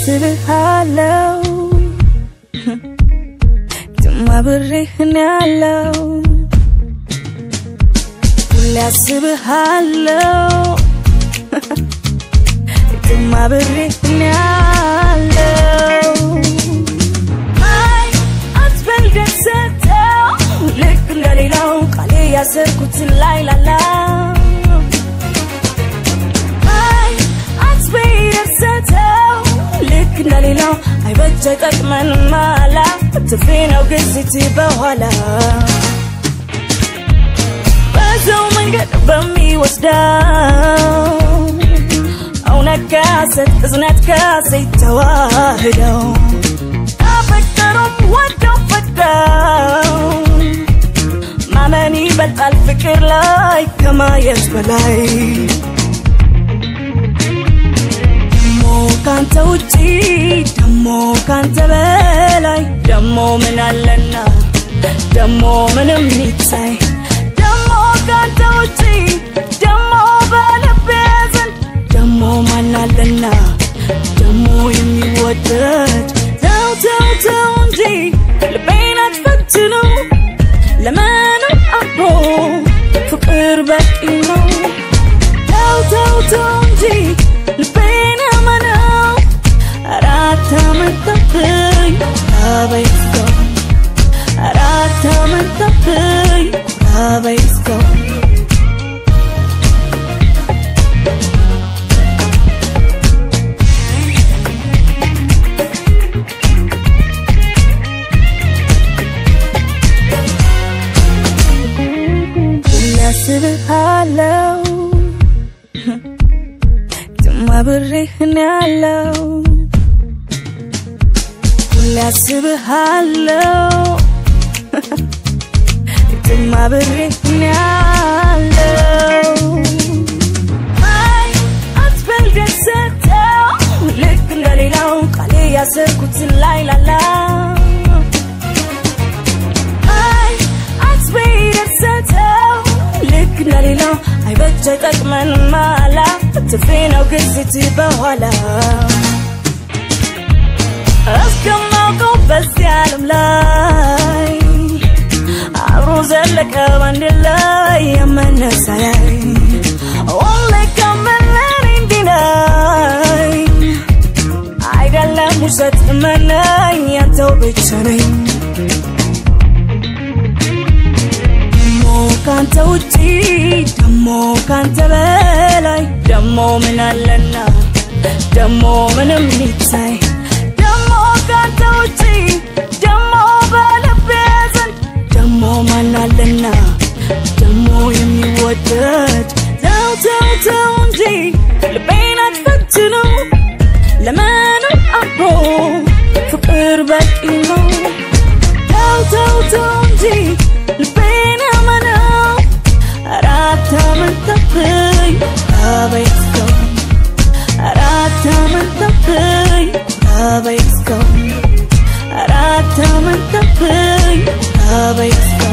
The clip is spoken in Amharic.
አስብሃለው ድማ ብሬህን ያለው ሁሌ አስብሃለው ድማ ብሬህን ያለው አይ አትበል ደሰተው ልክ እንደሌላው ቃሌ ያሰርኩትን ላይ ላላ አይ አትበይ ደሰተው ልክ እንደሌላው አይበጀ ጠቅመን ማላ ትፌ ነው ግዝት በኋላ በዛው መንገድ በሚወስደው እውነት ከሐሰት እዝነት ከሐሰት ተዋህደው አፈቀሩም ወደው ፈቅደው ማመን ይበልጣል ፍቅር ላይ ከማየት በላይ ደሞ ካንተ ውጪ ደሞ ካንተ በላይ ደሞ ምን አለና ደሞ ምንም ይታይ ደሞ ካንተ ውጪ ደሞ በልቤ ዘንድ ደሞ ማን አለና ደሞ የሚወደድ ተው ተው ተው እንጂ ልቤን አትፈትነው ለምንም አብሮ ፍቅር በቂ ነው ተው ተው ተው እንጂ ልቤን እመነው ኧረ አታመንታብኝ አበይስከው ኧረ አታመንታብኝ አበይስከው ሁሌ አስብሃለው ድማ ብሬህን ያለው ሁሌ አስብሃለው ድማ ብሬህን ያለው አይ አትበል ደሰተው ልክ እንደሌላው ቃሌ ያሰርኩትን ላይ ላላ አይ አትበይ ደሰተው ልክ እንደሌላው አይበጀ ጠቅመን ማላ ትፌ ነው ግዝት በኋላ እስከማውቀው በዚህ ዓለም ላይ አብሮ ዘለቀ ባንድ ላይ የመነሳያይ ሁሌ ከመለኔ እንዲነኝ አይደለም ውሸት እመነኝ ያንተው ብቻ ነኝ ደሞ ካንተ ውጪ ደሞ ካንተ በላይ ደሞ ምን አለና ደሞ ምንም ይታይ ደሞ ካንተ ውጪ ደሞ በልቤ ዘንድ ደሞ ማን አለና ደሞ የሚወደድ ተው ተው ተው እንጂ ልቤን አትፈትነው ለምንም አብሮ ፍቅር በቂ ነው ተው ተው ተው እንጂ ልቤን እመነው ኧረ አታመንታብኝ አበይስከው ኧረ አታመንታብኝ አበይስከው ኧረ አታመንታብኝ አበይስከው